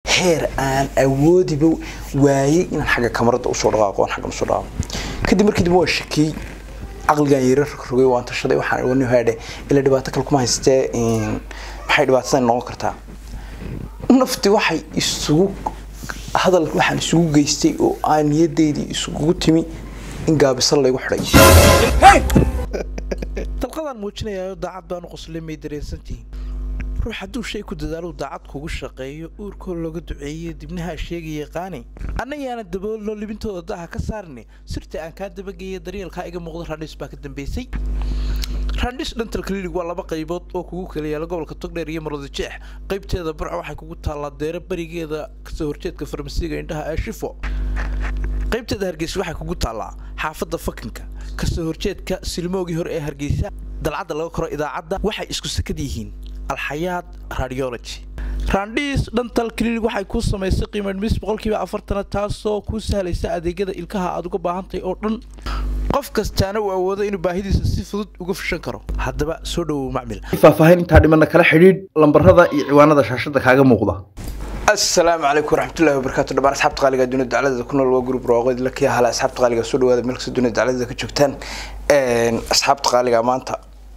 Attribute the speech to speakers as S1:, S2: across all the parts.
S1: heer aan awoodiba waayey inaan xagga kamarada usoo dhaqaaqo aan xaggan usoo dhaqaaqo kadib markii dib waa shakiyey caqligan yara rogrogay waan tashaday waxaan wani haadhe ila dhibaato kale kuma haystee maxay dhibaatadan noqon kartaa nafti waxay isugu hadal waxaan isugu geystay oo aan niyadeydii isugu timi in gaabisa laygu xidhay
S2: dalqadaan muujinayayo daacad baanu qoslay may dareensantihiin ruux hadduu shay ku dadaalo daacad kugu shaqeeyo uurkoo looga duceeyo dibnaha sheegaya qaani annayaana daboolno libintooda daha ka saarni sirta aan kaa dabageeya daryeelkaa iga muuqda randhis baa ka dambeysay randhis dhantal klinig waa laba qaybood oo kugu kala yaala gobolka togdheer iyo marwada jeex qaybteeda burca waxay kugu taallaa deero berigeeda kasoo horjeedka farmasiga indhaha ee shifo qaybteeda hargeysa waxay kugu taallaa xaafadda fakinka kasoo horjeedka silmoogii hore ee hargeysa dalcadda laga koro idaacadda waxay isku sakad yihiin alxayaad radiology randhiis dhantal klinig waxay kuu samaysay qiimadhmis boqolkiiba afartana taasoo kuu sahlaysa adeegyada ilkaha aad uga baahantahay oo dhan qof kastaana uu awoodo inuu baahidiisa si fudud uga fishan karo haddaba soo dhowow macmil
S3: faahfaahin intaa dhimana kala xidhiidh lambarada iyo ciwaanada shaashada kaaga muuqda
S1: asalaamu calaykum waraxmatullahi wabarakaatu dhammaan asxaabta qaaliga dunida dacladada ku nool waa group raaqoyd la kiya hala asxaabta qaaliga soo dhawaada meel kasta dunida dacladada ka joogtaan asxaabta qaaliga maanta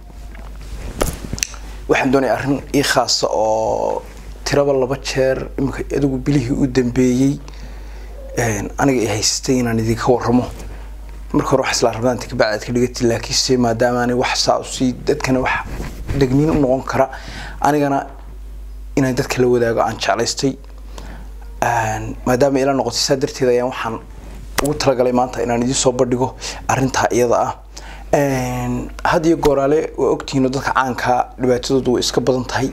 S1: waxaan doonaya arrin ii khaasa oo tiraba laba jeer iminka adigu bilihii u dambeeyey aniga i haysatay inaan idinka warramo marka hore wax isla rabnaan tika bacdaad ka dhigati laakiinse maadaama ani wax saa usii dadkana wax degniin u noqon kara anigana inaan dadka la wadaago aan jeclaystay maadaama ila noqotay saa darteed ayaan waxaan ugu talagalay maanta inaan idiin soo bandhigo arrintaa iyada ah had iyo gooraale waa ogtihiino dadka caankaa dhibaatadoodu way iska badan tahay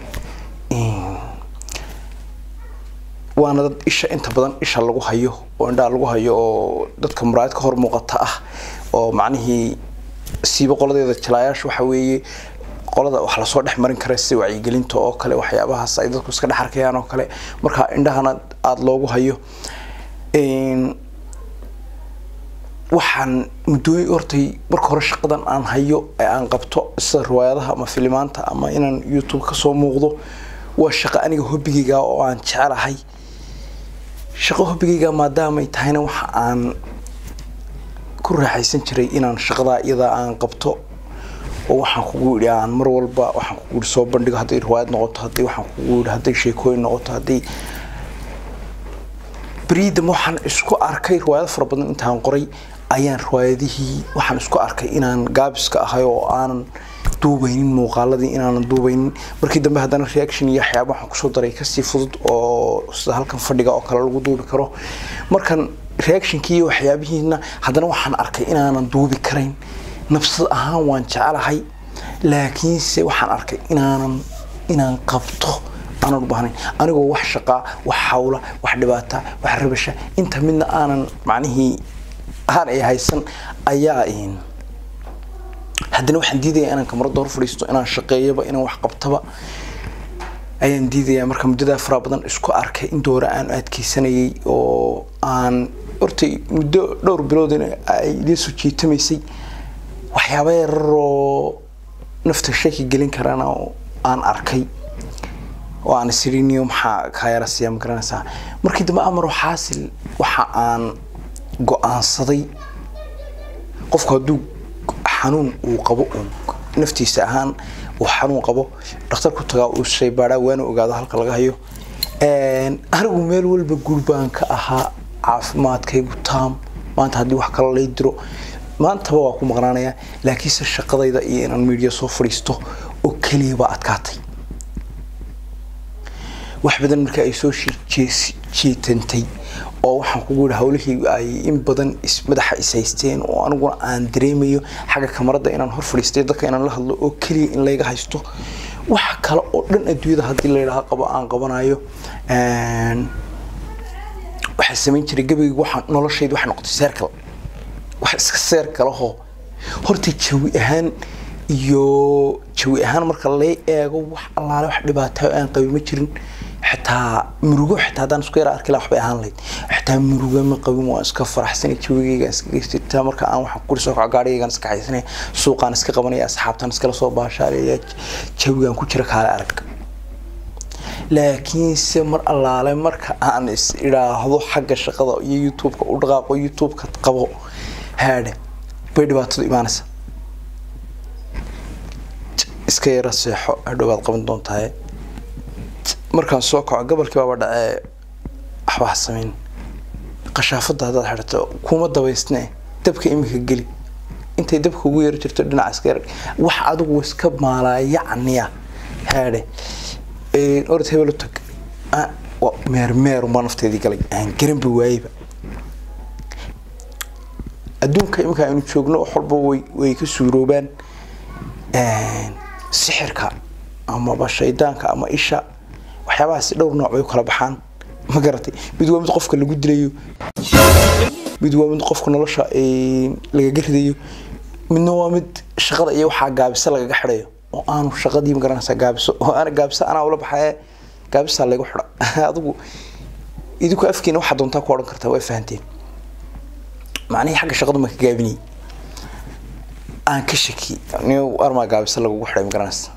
S1: waana dad isha inta badan isha lagu hayo oo indhaha lagu hayo oo dadka muraayad ka hor muuqata ah oo macnihii siiba qoladeeda jalaayaasha waxa weeye qolada wax lasoo dhex marin kara sida wacyigelinta oo kale waxyaabahaas ay dadku iska dhex arkayaan oo kale marka indhahana aada loogu hayo waxaan muddooyin hortay marka hore shaqadan aan hayo ee aan qabto sida riwaayadaha ama filimaanta ama inaan youtube kasoo muuqdo waa shaqo aniga hobigayga oo aan jecelahay shaqo hobigayga maadaamay tahayna waxa aan ku raaxaysan jiray inaan shaqadaa iyadaa aan qabto oo waxaan kugu yidhi aan mar walba waxaan kugu yidhi soo bandhigo hadday riwaayad noqoto haddii waxaan kugu yidhi hadday sheekooyin noqoto haddii beriidam waxaan isku arkay riwaayado fara badan intaan qoray ayaan riwaayadihii waxaan isku arkay inaan gaabiska ahay oo aanan duubaynin muuqaaladii inaanan duubaynin markii dambe haddana reaction iyo waxyaaba waxaan kusoo daray kasii fudud oo sida halkan fadhiga oo kale lagu duubi karo markan reactionkii iyo waxyaabihiina haddana waxaan arkay inaanan duubi karayn nafsad ahaan waan jecelahay laakiinse waxaan arkay inaanan inaan qabto aanan u baahnayn anigoo wax shaqaa wax hawla wax dhibaata wax rabasha inta midna aanan macnihii aan ay haysan ayaa haddana waxaan diidaya inaan kamarada hor fadhiisto inaan shaqeeyaba inaan wax qabtaba ayaan diidaya marka muddadaa faraha badan isku arkay in doora aan adkeysanayay oo aan hortay muddo dhowr bilood ay idiin soo jiitamaysay waxyaaba yararoo nafta shaki gelin karana oo aan arkay oo aan isiriniyo maxaa kaayarasiya ma garanaysaa markii dambe amaro xaasil waxa aan go-aansaday qofku hadduu xanuun uu qabo uun naftiisa ahaan uu xanuun qabo dhakhtar ku tagaa uu shaybaadhaa waana ogaado halka laga hayo anigu meel walba gurbaan ka ahaa caafimaadkaygu taam maanta haddii wax kale lay diro maantaba waa ku maqnaanayaa laakiinse shaqadayda iyo inaan media soo fadhiisto oo keliya baa adkaatay wax badan marka ay soo jiitantay oo waxaan kugu yidhi hawlihii ay in badan madaxa is haysteen oo aniguna aan dareemayo xagga kamarada inaan hor fadhiistay dadka inaan la hadlo oo keliya in layga haysto wax kale oo dhan adduunyada haddii layidhaha qabo aan qabanayo waxaa samayn jiray gabayga waxaan noloshayda waxay noqotay seerkal wax iska seer kalahoo horta jawi ahaan iyo jawi ahaan marka lay eego wax allaale wax dhibaatayo aan qabi ma jirin xitaa murugo xitaa haddaan isku yara arki laha waxbay ahaan lahayd xitaa murugo ma qabin waan iska faraxsanay jawigaygaan iska geystaa marka aan waxaan kuri soo kaco gaarigaygaan iska xaysanay suuqaan iska qabanaya asxaabtaan iskala soo baashaalaya jawigaan ku jira kaale arag laakiinse mar allaale marka aan is idhaahdo xagga shaqada iyo youtube-ka u dhaqaaqo youtube-ka qabo haadhe bay dhibaatadu imaanaysa iska yara seexo hadhow baad qaban doontahay markaan soo kaco gobolkii baaba dhacee waxba ha samayn qashaafada haddaad xidhato kuma dabaysne dabka imika geli intay dabka ugu yaro jirto dhinaca iska yar wax adigu iska maalaayacniya haadhe orod hebel u tag meermeeruma nafteedii galay aan garanba waayeba adduunka imika aynu joogno wax walba way way ka suuroobaan sixirka amaba shaydaanka ama isha waxyaabahaasi dhowr nooc bay u kala baxaan ma garatay mid waa mid qofka lagu dilayo mid waa mid qofka nolosha lagaga ridayo midna waa mid shaqada iyo waxaa gaabisa lagaga xidhayo oo aanu shaqadii magaranaysaa gaabiso oo ana gaabisa anaa ula baxaye gaabisaa laygu xidha adigu idinku afkiina waxaa doontaa ku odhan kartaa waa fahanteen macnihii xagga shaqadu ma ka gaabinayay aan ka shaki ni armaa gaabisa lagugu xidhay magaranaysa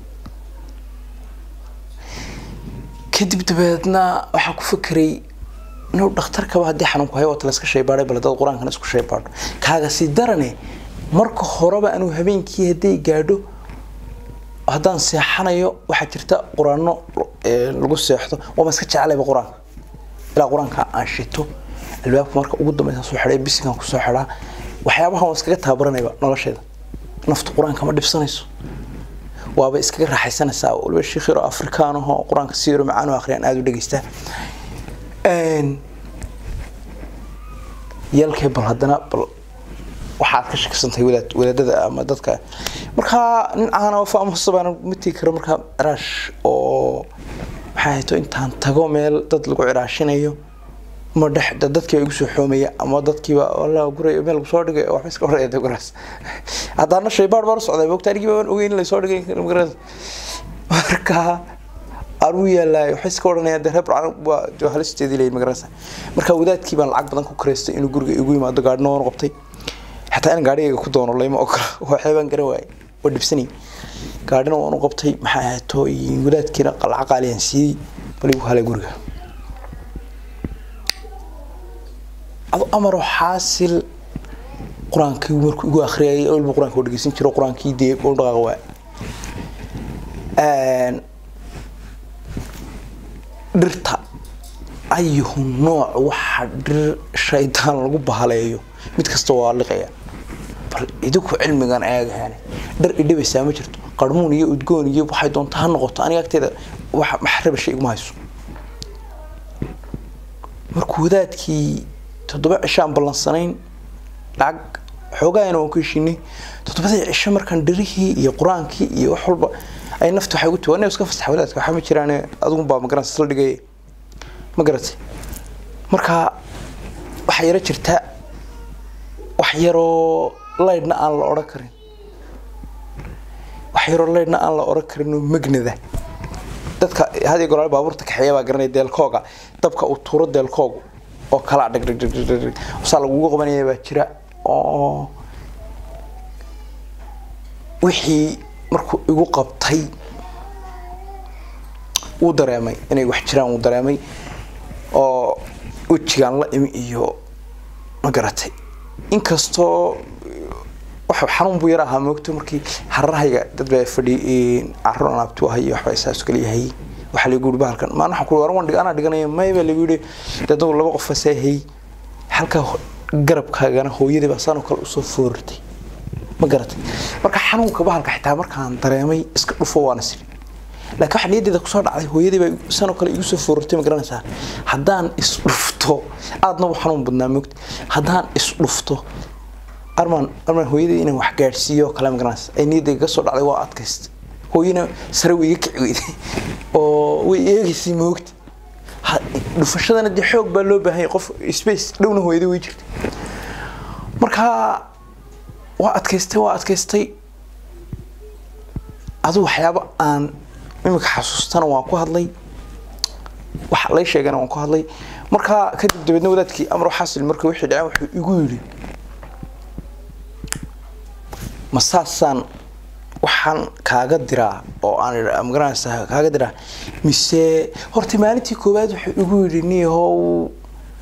S1: kadib dabeedna waxaa ku fekeray inuu dhakhtarkaba haddii xanuunku hayo waata layska shaybaadhay bal dad qur-aankana isku shaybaadho kaaga sii darane marka horeba anuu habeenkii hadday gaadho haddaan seexanayo waxaa jirta qur-aano lagu seexdo waama iska jeclayba qur-aanka ilaa qur-aanka aan shito albaabka marka ugu dambeysa soo xidhay bisinkan kusoo xidhaa waxyaabahan waa iskaga tababaranayba nolosheeda naftu qur-aanka ma dhibsanayso waaba iskaga raaxaysanaysaa waliba sheekh yaro afrikaan ahoo qur-aanka si yaro macaan u akhriyaan aada u dhegeystaa yalkee bal haddana bal waxaad ka shakisantahay wadaad wadaadada ama dadka markaa nin caana faamusa baan ma tigi karo markaa ciraash oo maxaa hayto intaan tago meel dad lagu ciraashinayo ma dhex dadkiiba igu soo xoomaya ama dadkiiba walla guray meel soo dhigay waxba iska horreeya guraas haddaana shaybaar baan u socday moogta anigii baan ogeyn in lasoo dhigay magaras marka anuu yaalaay waxay iska odhanayaan dee reer burcaan waa halisteedii leeyihin magarasa marka wadaadkii baan lacag badan ku kareystay inuu guriga igu yimaado gaadhina waan qabtay xataa in gaadhigayga ku doono layma ogola waxyaabaan garan waayay waa dhibsanay gaadhina waan u qabtay maxaa ahaato wadaadkiina lacag qaaliyaan siiyey bal igu halay guriga ado amaroo xaasil qur-aankii markuu igu akhriyayay walba qur-aanka oo dhegeysan jiro qur-aankii dee u dhaqaaqa waa dhirta ayuhu nooc waxa dhir shaydaan lagu bahaleeyo mid kasta waa liqaya bal idinku cilmigan eegahane dhar idhibaysaa ma jirto qarmuun iyo udgoon iyo waxay doonta ha noqoto aniga agteeda wax maxrabasha iguma hayso markuu wadaadkii toddoba cisho aan ballansanayn lacag xoogaayana waan ku heshinay toddobadii cisho markaan dhirihii iyo qur-aankii iyo wax walba ay nafta waxay ugu tiwaa iska fasax wadaadka waxaa ma jiraan adigu baa magaranaysa isla dhigay ma garatay marka waxaa yaro jirta wax yaroo laydhna aan la odhan karin wax yaroo laydhna aan la odhan karin oo magnada dadka had iyo goraale baabuurta kaxeeya baa garanaya deelkooga dabka uu tuuro deelkoogu oo kala dhag dhag dhag dhag dhag saa lagugu qabanaya baa jira oo wixii markuu igu qabtay wuu dareemay inay wax jiraan wuu dareemay oo wejigaan la imi iyo ma garatay inkastoo wax xanuun buu yar ahaa moogto markii hararahayga dad baa fadhi carro anaabti u hayo waxbaa saas kala yahay waxaa lagu yidhi bahalkan maan waxaan ku waran waan dhig anaa dhiganaya may baa lagu yidhi dad laba qof asaa hay halka garabkaagana hooyadii baa saanoo kale usoo foortay ma garatay marka xanuunka bahalka xitaa markaan dareemay iska dhufo waana siri laakiin waxaa niyaddeeda kusoo dhacday hooyadii baa sanoo kale igu soo foortay ma garanaysaa haddaan isdhufto aadna u xanuun badnaa moogta haddaan isdhufto armaan armaan hooyadii inaan wax gaadhsiiyo kale ma garanaysa ay niyaddayga kasoo dhacday waa adkaysta hooyana sare way iga kici weyday oo way eegaysay moogta dhufashadana dee xoog baa loo baahan yahay qof space dhowna hooyadii way jirtay marka waa adkaystay waa adkaystay adu waxyaabo aan imika xasuustana waan ku hadlay wax lay sheegana waan ku hadlay markaa kadib dabeedna wadaadkii amro xasil marka wixii dhaceen wuxuu igu yidhi ma saasaan waxaan kaaga diraa oo aan idha- magaranaysaa kaaga diraa mise horta maalintii koowaad wuxuu igu yidhi niyahow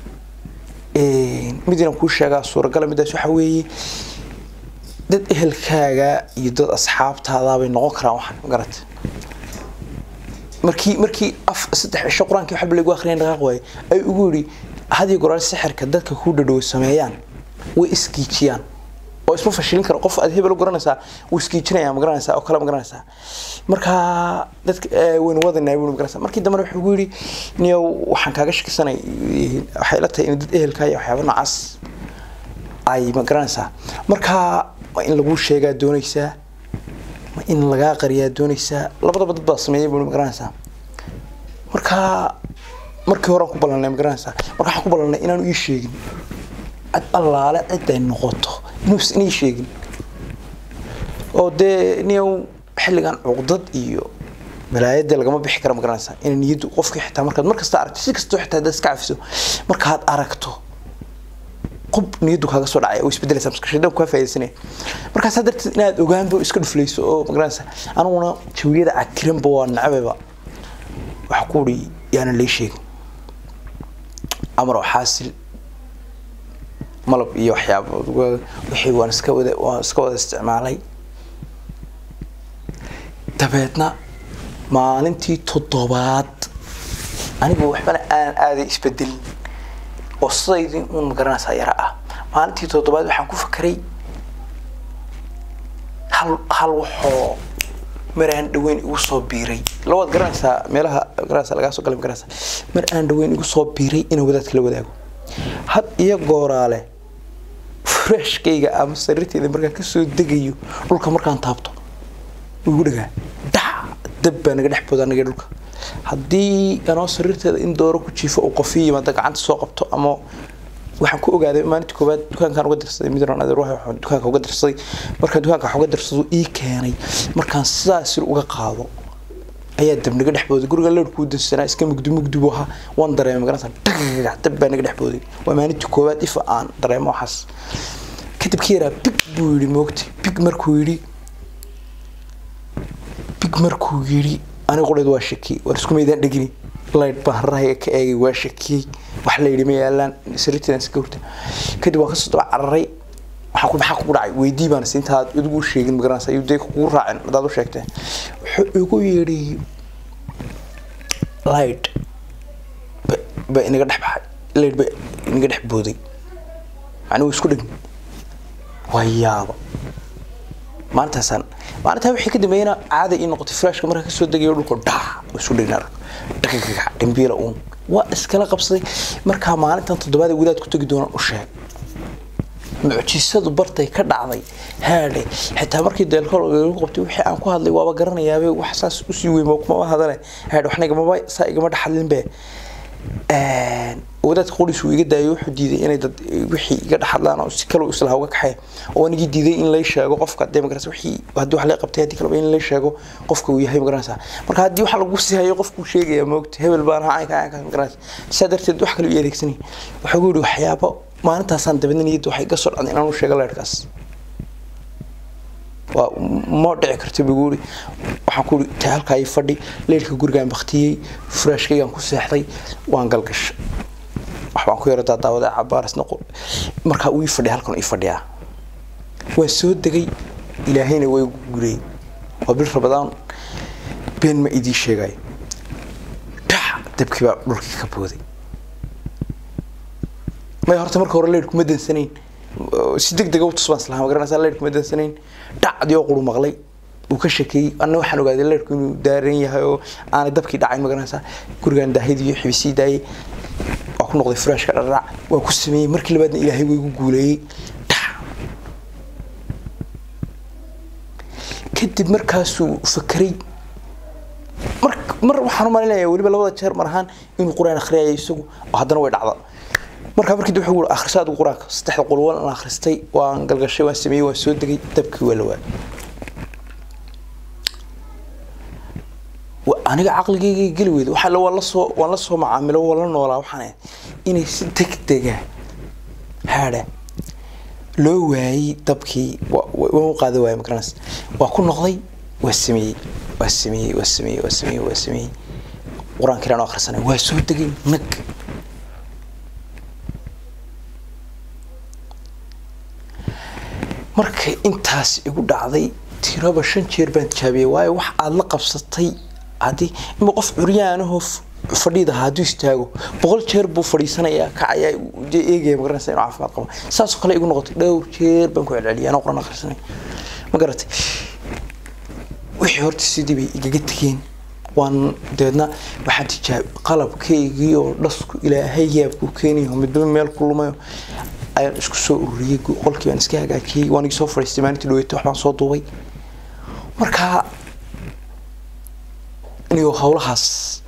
S1: mid inaan kuu sheegaa suuragala midaas waxa weeye dad ehelkaaga iyo dad asxaabtaada bay noqon karaan waxaan magarata markii markii af saddex cisho qur-aankii waxba lagu akhriyay dhaqaaq waaye ay ugu yidhi hadiyo goraal sixirka dadka kuu dhadhow sameeyaan way iskiijiyaan oo isma fashilin karo qof aad hebel u garanaysaa wuu iskiijinaya ma garanaysaa oo kale ma garanaysaa marka dadka eh, waynu wadanaa buu ma garanaysaa markii dambena wuxuu ugu yidhi niyow waxaan kaaga shakisanay waxay la tahay in dad ehelkaa iyo waxyaaba noocaas ay ma garanaysaa marka ma in laguu sheegaa doonaysaa ma in lagaa qariyaa doonaysaa labadaba dad baa sameeyay buu ma garanaysaa marka markii hore aan ku ballanay ma garanaysaa marka waxaan ku ballanay inaanu ii sheegin cid allaale cid ay noqoto inuusan ii sheegin oo dee niyow xilligan cuqdad iyo malaayada lagama bixi kara ma garanaysaa in niyaddu qofkii xitaa markaad markasta aragto si kastoo xitaa hadaad iska cafiso markaad aragto qob niyaddu kaaga soo dhacaya oo isbedelaysa maskaxda kaa faaidaysanaya markaasaa darteed inaad ogaanba oo iska dhuflayso oo magaranaysa aniguna jawiyada cakiranba waa nacbaba waxa ku uri yaana lay sheegin amar oo xaasil malab iyo waxyaaba wixii waan iska wada waan iska wada isticmaalay dabeedna maalintii toddobaad anigu waxbana aan aaday isbedelin oo sidaydii uun magaranaysaa yara ah maalintii toddobaad waxaan ku fakeray hal hal waxoo mar aan dhaweyn igu soo biiray labaad garanaysaa meelaha garanaysaa lagaa soo galay garanaysaa mar aan dhaweyn igu soo biiray inaan wadaadka la wadaago had iyo gooraale freshkayga ama sariirteyda markaan kasoo degayo dhulka markaan taabto wuu igu dhagaa dhac dab baa naga dhex booda anaga dhulka haddii anoo sariirteeda in dooro ku jiifo uu qofi yimaada gacanta soo qabto ama waxaan ku ogaaday maalinta koowaad dukaankaan uga dirsaday midran adeer waxaan dukaanka uga dirsaday markaan dukaanka wax uga dirsado ii keenay markaan sidaas uga qaado ayaa dab naga dhex booday guriga leerkuu dansanaa iska mugdi mugdi buu ahaa waan dareemay magaranaysaa dhagax dab baa naga dhex booday waa maalintii koowaad ifa aan dareemo waxaas kadib ka yaraa big buu yidhi moogtay big markuu yidhi big markuu yidhi aniga qudheed waa shakiyey war isku maydaan dhegini laydh baan harahayga ka eegay waa shakiyey wax la yidhi ma yaalaan sariirteedan iska hurta kadib waan kasoo daba cararay waxaa ku maxaa kugu dhacay weydii baan si intaad idigu sheegin magaranaysa ayuu dee kugu raacin hadaad u sheegtee wuxuu igu yidhi laydh ba- ba inaga dhex baxay laydh ba inaga dhex booday macnuu isku dhegin waa yaaba maalintaasaan maalintaa wixii ka dambeeyana caada ii noqotay flashka markaa kasoo degayo dhulka dhac oo isu dhigna arag dhagagaga dhimbiila uun waa iskala qabsaday markaa maalintan toddobaad ee wadaad ku tegi doonaan u sheeg mucjisadu bartay ka dhacday haadhe xitaa markii deelkool lagu qabtay wixii aan ku hadlay waaba garanayaabe wax saas usii weyn kumaba hadale haadhe waxna igamaba saa igama dhaxalinbe wadaadka qoriis uu iga daayay wuxuu diiday inay dad wixii iga dhaxadlaan oo si kale uu isla uga kaxay oo anigii diiday in lay sheego qofka dee magarasa wixii haddii wax lay qabtay haddii kaleba in lay sheego qofka uu yahay magaranaysaa marka haddii waxa lagu sii hayo qofkuu sheegaya moogta hebel baan ahaa caynka caynkaas magaranaysa saa darteed wax kale u adeegsanay wuxuu gu yidhi waxyaabo maalintaasaan dabeedna niyadda waxay iga soo dhacday inaan u sheego leerhkaas waa ma dhici karto buu yiri waxaan ku yiri ta halkaa ii fadhi leerka gurigaan baktiyey furaashkaygaan ku seexday waan galgashay waxbaan ku yara daadaawada cabaarisna markaa uu ii fadhiya halkan ii fadhiyaa waan soo degay ilaahayna way gurey waa bil rabadaan been ma idii sheegayo dhac dabkii baa dhulkii ka booday may horta marka hore leerku ma dansanayn si deg dega u tusbaan islaha ma garanaysaa leerku ma dansanayn dhacdii oo quru maqlay uu ka shekeeyey anna waxaan ogaaday leerku inuu daaran yahay oo aanay dabkii dhacayn ma garanaysaa gurigaan daahidii iyo xibisii daayay waa ku noqday furaashka dhardhac waa ku sameeyey markii labaadna ilaahay way igu guuleeyey dhac kadib markaasuu fakeray mar mar waxaan u malinaya weliba labada jeer mar ahaan inuu qur-aan akhriyaya isagu oo haddana way dhacda markaa markii wuxuu yiri akhrisaa adigu quraanka saddexda qol waan akhristay waan galgashay waan sameeyey waan soo degay dabkii waa la waayay aniga caqligayga geli weyda waxa la waan la soo waan la soo macaamilo waan la noolaa waxaan inay si degdega haadha loo waayey dabkii waan u qaada waayey magaranaysa waa ku noqday waa sameeyey waa sameeyey waa sameeyey waa sameeyey waa sameeyey qur-aanka ilaan oo akhrisanay waa soo degay nag markay intaas igu dhacday tiraba shan jeer baan tijaabiyey waayo wax aada la qabsatay haddii ima qof curyaanahoo fadhiida hadduu istaago boqol jeer buu fadhiisanayaa kacayaa dee eegaya magaranaysa inuu caafimaad qabo saasoo kale igu noqotay dhowr jeer baan ku celceliyay anoo qoran akhrisanay ma garatay wixii horta sidii bay igaga tegeen waan deedna waxaan tijaab qalabkaygii oo dhasku ilaahay yaabku keenayo midba meel ku lumayo ayaan isku soo ururiyey qolkii baan iska hagaajiyey waan igi soo fadhiistay maalintii dhaweetay waxbaan soo duubay markaa inigo howlahaas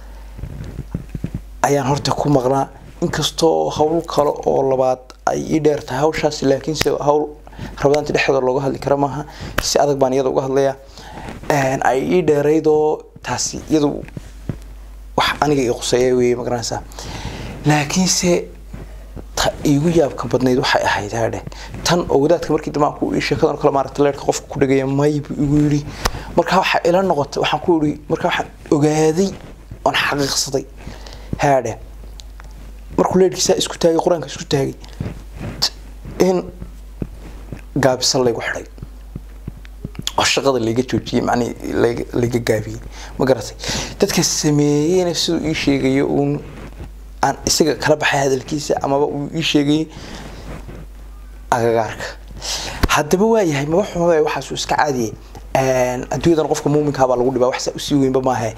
S1: ayaan horta ku maqnaa inkastoo hawl kale oo labaad ay ii dheer tahay hawshaas laakiinse hawl rabadaanta dhexdooda looga hadli kara maaha si adag baan iyada uga hadlayaa ay ii dheeraydoo taasi iyadu wax aniga ii quseeya weeye magaranaysaa laakiinse ta iigu yaabka badnayd waxay ahayd haadhe tan oo wadaadka markii dambe aan ku ii sheekadan kale maaragta leerka qofka ku dhagaya may buu igu yidhi marka waxaa ila noqotay waxaan ku yidhi marka waxaan ogaaday oon xaqiiqsaday haadhe markuu leerkiisaa isku taagay qur-aanka isku taagay in gaabisa laygu xidhay oo shaqada layga joojiyey macnii layga gaabiyey ma garatay dadka sameeyeyna siduu ii sheegayo uun aan isaga kala baxay hadalkiisa amaba uu ii sheegayay agagaarka haddaba waayahay maba xumaba waxaasuu iska caadiyay adduunyadan qofka muuminkaabaa lagu dhibaa waxsaa usii weynba maahe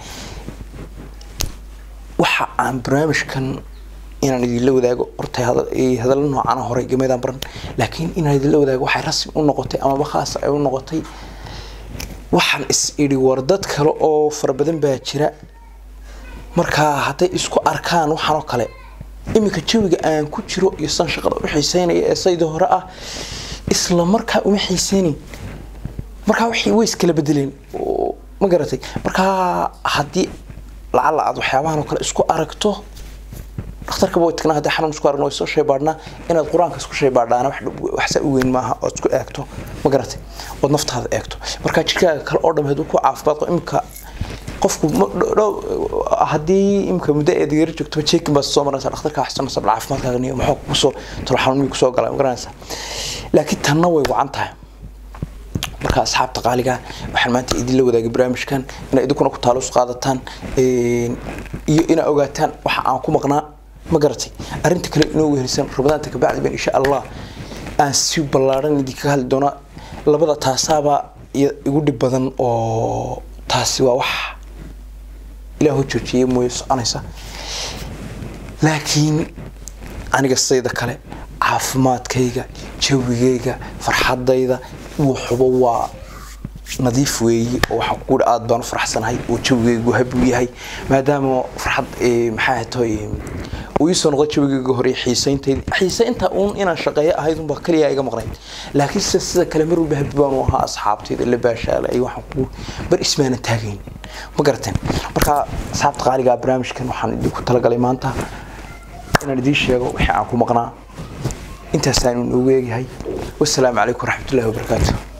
S1: waxa aan barnaamijkan inaan idinla wadaago horta hadallo noocana horey gameedaan baran laakiin inaan idinla wadaago waxay rasmi u noqotay amaba khaas ay u noqotay waxaan is idhi war dad kale oo fara badan baa jira markaa hadday isku arkaan waxaanoo kale iminka jawiga aan ku jiro iyo san shaqada u xiiseynaya ee sayda hore ah isla markaa uma xiiseynin markaa waxay way iskala bedeleen ma garatay markaa haddii lacala aad waxyaabahan oo kale isku aragto dhakhtarkaba way tagnaa haddii xanuun isku aragno way soo shaybaadhnaa inaad qur-aanka isku shaybaadhaana waxsa u weyn maaha ood isku eegto ma garatay ood naftaada eegto markaa jirkaaga kale oo dham hadduu ku caafimaad qabo iminka qofku haddii imika muddo eed yara joogto jeekin baad soo maraysaa dhakhtarka xasanaysa bal caafimaadkaaga niyo maxuu kusoo talo xanuun kusoo galay ma garanaysaa laakiin tanna way wacan tahay marka asxaabta qaaliga waxaan maanta idinla wadaagay barnaamijkan inay idinkuna ku taalus qaadataan iyo inaa ogaataan waxa aan ku maqnaa ma garatay arrinta kale inoo wehelisan rabadaanta kabacdi ban insha allah aan si ballaaran idinkaga hadli doonaa labada taasaaba igu dhib badan oo taasi waa wax ilaahu joojiyey mooye soconaysa laakiin aniga sayda kale caafimaadkayga jawigayga farxadayda wuxuba waa nadiif weeye oo waxaan kuuhi aada baan u faraxsanahay oo jawigaygu habuu yahay maadaama farxad maxaa toy uu iisoo noqday jawigayga hore xiisayntaydi xiisaynta uun inaan shaqeeyo ahayd unbaa kaliya iga maqnayd laakiin sida sida kale mar walba habi baan u ahaa asxaabtayda la baashaalay waxaan ku bar ismaana taagayn ma garateen marka asxaabta qaaligaa barnaamijkan waxaan idinku talagalay maanta inaan idiin sheego wixii aan ku maqnaa intaasaan inoogu eegyahay wasalaamu calaykum waraxmatullahi wabarakaatu